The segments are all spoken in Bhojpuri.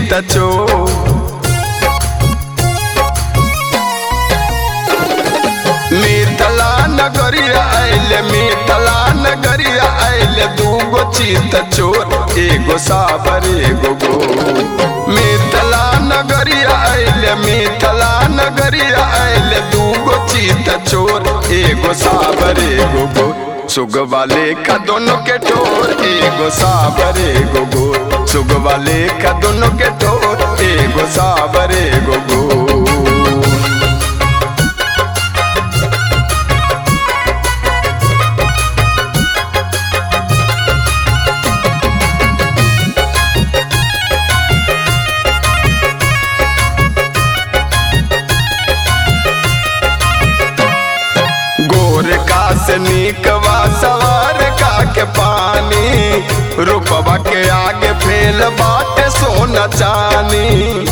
चीत चोर मितला नगरिया आइले मितला नगरिया आइले दूगो चीत चोर एगो साबर एगो गो मितला नगरिया आइले मितला नगरिया आइले दूगो चीत चोर एगो साबर एगो गो सुग वाले का दोनों के ठोर एगो साबर एगो गो सुग वाले का दोनों के ठोर एगो साबर एगो गो गोर का से निकवा सवार का के पानी रूपवा के आगे फेल बाटे सोना चानी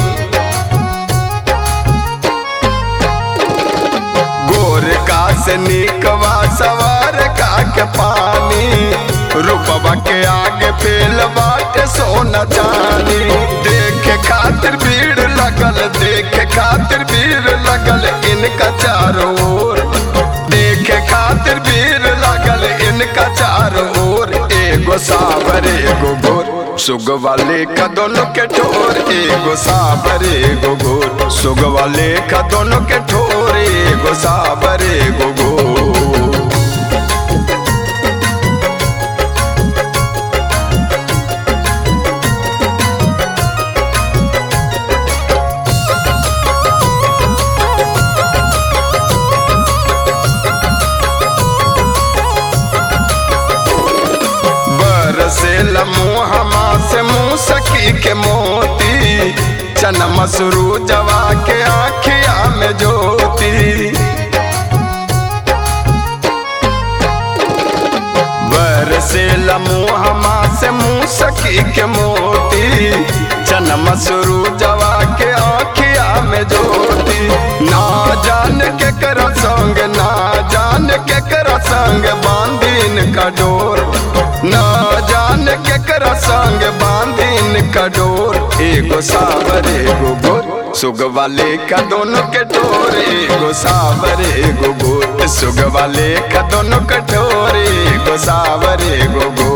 गोर का से निकवा सवार का के पानी रूपवा के आगे फेल बाटे सोना चानी देखे खातिर भीड़ लगल देखे खातिर भीड़ लगल इनका चारों ओर देखे खातिर भीड़ लगल इनका चारों ओर एगो साबर एगो गोर सुग वाले का दोनों के ठोर एगो साबर एगो गोर सुग वाले का दोनों के ठोर एगो साबर एगो गोर बरसे मुहमा से मुँह सखी के मोती चना मसरू जवा के आखिया में ज्योति बरसे मुहमा से मुँह सखी के मोती चना मसरू जवा के आखिया में ज्योति ना जान के कर संग ना जान के कर संग बांधीन का डोर ना जान के कर संग बांधीन का डोर एगो सावर एगो गोर सुग वाले का दोनों के ठोर एगो सावर एगो गोर सुग वाले का दोनों कठोर एगो सावर एगो गोर